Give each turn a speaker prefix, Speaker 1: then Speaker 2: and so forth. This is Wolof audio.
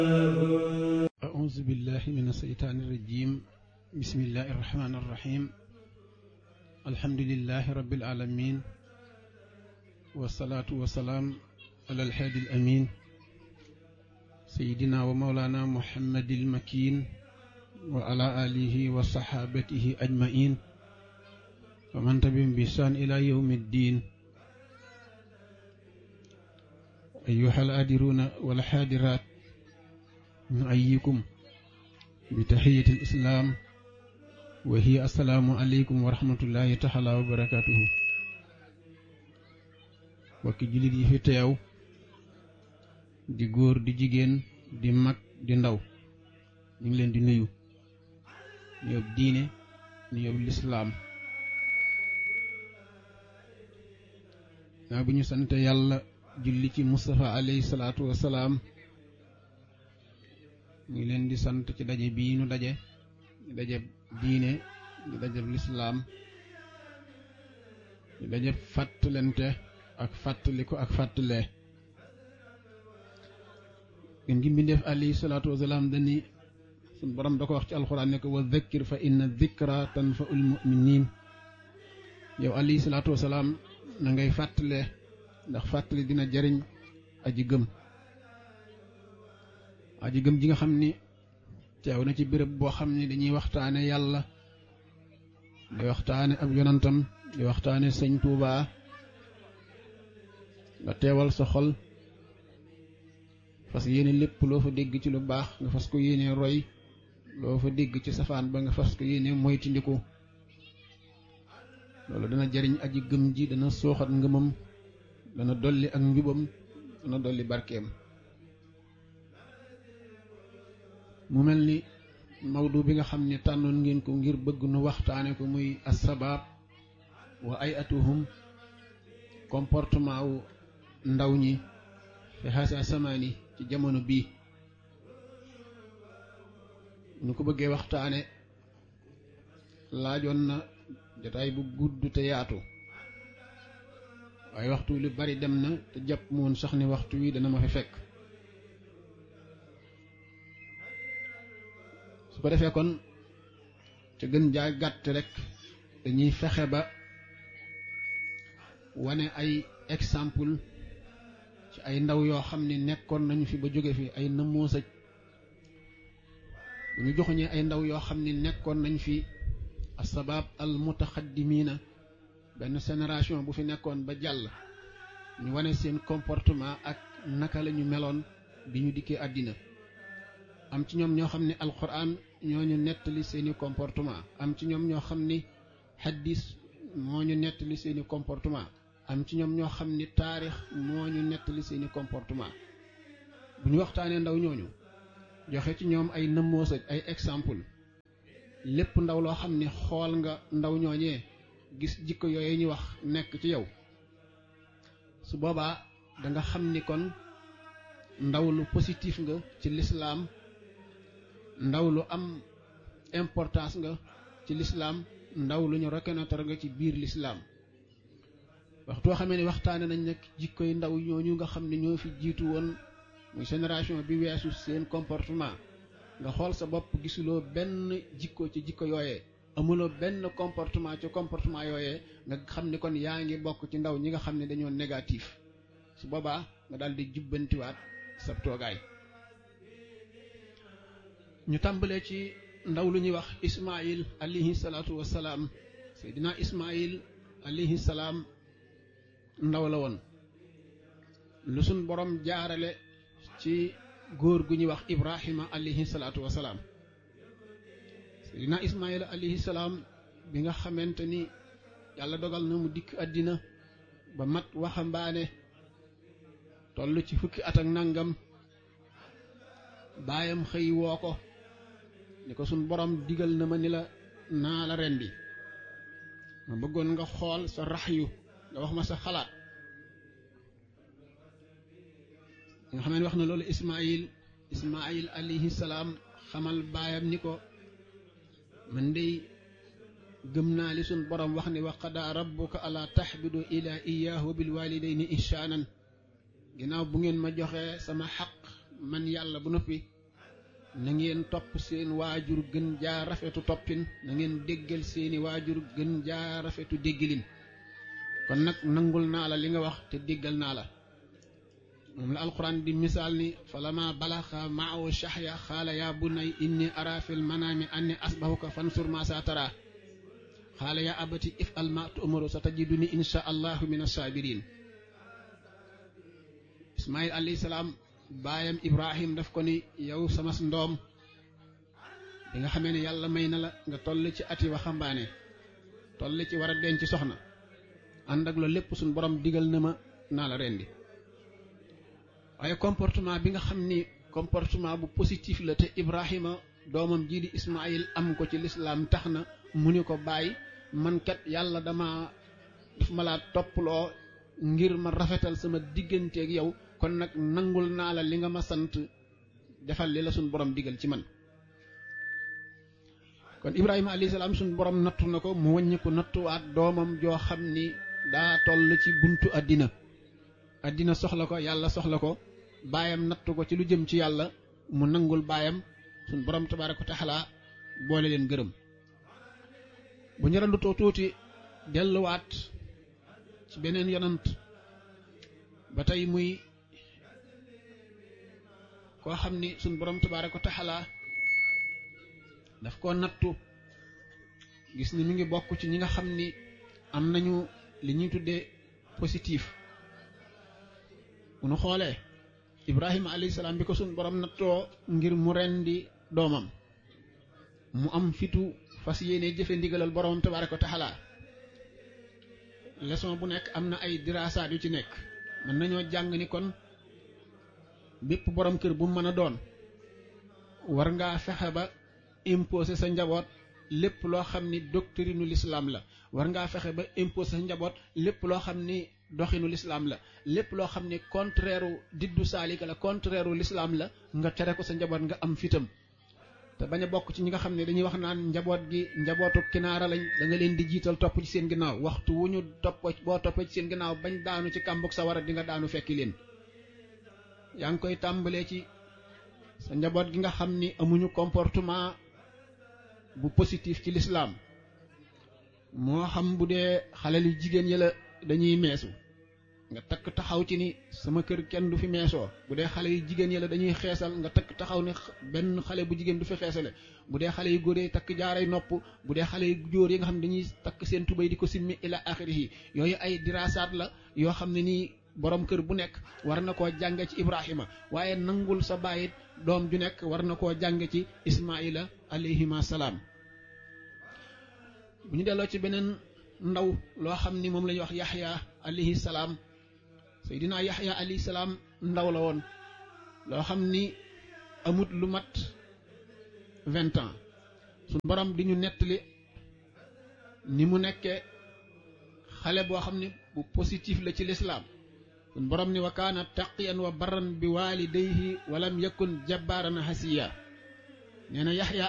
Speaker 1: أعوذ بالله من الشيطان الرجيم بسم الله الرحمن الرحيم الحمد لله رب العالمين والصلاة والسلام على الحادي الأمين سيدنا ومولانا محمد المكين وعلى آله وصحابته أجمعين ومن تبعهم بإحسان إلى يوم الدين أيها الآدرون والحاضرات نؤيكم بتحية الإسلام وهي السلام عليكم ورحمة الله تعالى وبركاته bokki jullit yi fi teew di góor di jigéen di mag di ndaw ñu ngi leen di nuyu nuyób diine nuyób lislaam naa bu ñu sante yàlla julli ci Mustafa alayhi salaatu wasalaam ñu ngi leen di sant ci daje bii nu daje di daje diine di daje lislaam di daje fàttalente ak fàttaliku ak fàttalee gën gi mbindeef alayhi salaatu wasalaam dani suñ borom da ko wax ci alxuraan ne ko wa dhakkir fa inna dhikra tanfaul muminin yow alayhi salaatu wasalaam na ngay fàttalee ndax fàttali dina jariñ aji gëm aji gëm ji nga xam ni teew na ci béréb boo xam ni dañuy waxtaane yàlla di waxtaane ab yonantam di waxtaane sëñ Tuubaa nga teewal sa xol fas yéene lépp loo fa dégg ci lu baax nga fas ko yéene roy loo fa dégg ci safaan ba nga fas ko yéene moytandiku loolu dana jariñ aji gëm ji dana sooxat ngëmam dana dolli ak njubam dana dolli barkeem mu mel ni mawdu bi nga xam ne tànnoon ngeen ko ngir bëgg nu waxtaane ko muy assabaab wa ay atuhum comportement wu ndaw ñi fi xaasa samaani ci jamono bii ñu ko bëggee waxtaane laajoon na jotaay bu gudd te yaatu waaye waxtu lu bari dem na te jàpp moon sax ni waxtu wi dana ma fi fekk su ko defee kon te gën jaa gàtt rek dañuy fexe ba wane ay exemple ci ay ndaw yoo xam ne nekkoon nañu fi ba jóge fi ay nëmmoosaj bu ñu joxuñee ay ndaw yoo xam ne nekkoon nañ fi asabab al mutaxaddimiina benn génération bu fi nekkoon ba jàll ñu wane seen comportement ak naka la ñu meloon bi ñu dikkee àddina am ci ñoom ñoo xam ne alquran ñoo ñu nettali seeni comportement am ci ñoom ñoo xam ni hadis moo ñu nettali seeni comportement am ci ñoom ñoo xam ni taarix moo ñu nettali seeni comportement bu ñu waxtaanee ndaw ñooñu joxe ci ñoom ay nëmmoosaj ay exemple lépp ndaw loo xam ni xool nga ndaw ñooñee gis jikko yooyu ñu wax nekk ci yow su boobaa da nga xam ni kon ndaw lu positif nga ci lislaam ndaw lu am importance nga ci lislaam ndaw lu ñu reconnaître nga ci biir lislaam waxtoo xamee ne waxtaane nañ nag jikkoy ndaw ñooñu nga xam ne ñoo fi jiitu woon muy génération bi weesu seen comportement nga xool sa bopp gisuloo benn jikko ci jikko yooyee amuloo benn comportement ci comportement yooyee nga xam ni kon yaa ngi bokk ci ndaw ñi nga xam ne dañoo négatif su boobaa nga daal di jubbantiwaat sa toogaay ñu tàmbalee ci ndaw lu ñuy wax ismail alayhi salaatu wassalaam seydina ismail alayhi salaam ndaw la woon lu suñ borom jaarale ci góor gu ñuy wax ibrahima alayhi salaatu wassalaam seydina ismail alayhi salaam bi nga xamante ni yàlla dogal na mu dikk àddina ba mat waxambaane toll ci fukki at ak nangam baayam xëy woo ko ni ko suñ borom digal na ma ni la naa la rendi ma bëggoon nga xool sa raxyu nga wax ma sa xalaat nga xam ne wax na loolu ismail ismail alayhi salaam xamal baayam ni ko man dey gëm naa li suñ borom wax ni wa qadaa rabbuka ala taxbidu ila iyaahu bil walidayni ihsaanan ginnaaw bu ngeen ma joxee sama xaq man yàlla bu noppi na ngeen topp seen waajur gën jaa rafetu toppin na ngeen déggal seeni waajur gën jaa rafetu déggilin kon nag nangul naa la li nga wax te déggal naa la moom la alquran di misaal ni falama balaxa maahu shahya xaala yaa bunay inni ara fil manaami anni asbahuka fansur ma sa tara xaala yaa abati if al ma tu'maru sa tajiduni insha allahu min assabirin ismail alayhi salaam baayam ibrahim daf ko ni yow sama ndoom bi nga xamee ne yàlla may na la nga toll ci ati waxambaane toll ci war a denc soxna ànd ak loolu lépp suñ borom digal na ma naa la rendi waaye comportement bi nga xam ni comportement bu positif la te ibrahima doomam jii di ismail am ko ci lislaam tax na mu ni ko bàyyi man kat yàlla dama daf ma laa topploo ngir ma rafetal sama digganteeg yow kon nag nangul naa la li nga ma sant defal li la suñ borom digal ci man kon ibrahima alayhi salaam suñ borom nattu na ko mu wàññi ko nattuwaat doomam joo xam ni daa toll ci buntu àddina àddina soxla ko yàlla soxla ko baayam nattu ko ci lu jëm ci yàlla mu nangul baayam suñ borom tabaaraka wa taala boole leen gërëm bu ñu randutoo tuuti delluwaat ci beneen yonant ba tey muy koo xam ni suñ borom tabaaraka wa taala daf koo nattu gis ni mi ngi bokk ci ñi nga xam ni am nañu li ñuy tuddee positif bu nu xoolee ibrahima alayhi salaam bi ko suñ borom nattoo ngir mu rendi doomam mu am fitu fas yéene jëfe ndigalal borom tabaaraka wa taala leçon bu nekk am na ay diraasaat yu ci nekk mën nañoo jàng ni kon bépp borom kër bu mën a doon war ngaa fexe ba imposer sa njaboot lépp loo xam ni doctrinu l'islam la war ngaa fexe ba imposer sa njaboot lépp loo xam ni doxinu l'islam la lépp loo xam ni contraire u diddu saalika la contraire u l'islam la nga tere ko sa njaboot nga am fitam te bañ a bokk ci ñi nga xam ne dañuy wax naan njaboot gi njabootu kinaara lañ da nga leen di jiital topp ci seen ginnaaw waxtu wu ñu topp boo toppee ci seen ginnaaw bañ daanu ci kàmbug sa war a di nga daanu fekki leen yaa ngi koy tàmbalee ci sa njaboot gi nga xam ni amuñu comportement bu positif ci l'islam moo xam bu dee xale yu jigéen yi la dañuy meesu nga takk taxaw ci ni sama kër kenn du fi meesoo bu dee xale yu jigéen yi la dañuy xeesal nga takk taxaw ni benn xale bu jigéen du fi xeesale bu dee xale yu góor yi takk jaaray nopp bu dee xale yu jóor yi nga xam ne dañuy takk seen tubéy di ko simmi ila axirihi yooyu ay diraasaat la yoo xam ne nii borom kër bu nekk war na koo jànge ci Ibrahima waaye nangul sa bàyyit doom ju nekk war na koo jànge ci Ismaila alayhima salaam bu ñu delloo ci beneen ndaw loo xam ni moom la ñuy wax Yaxya alayhi salaam Seydina Yaxya alayhi salaam ndaw la woon loo xam ni amut lu mat vingt ans suñ borom di ñu nettali ni mu nekkee xale boo xam ni bu positif la ci lislaam suñ borom ni wa kaana taqiyan wa barran bi walidayhi walam yakun jabbaaran hasiya nee na yaxya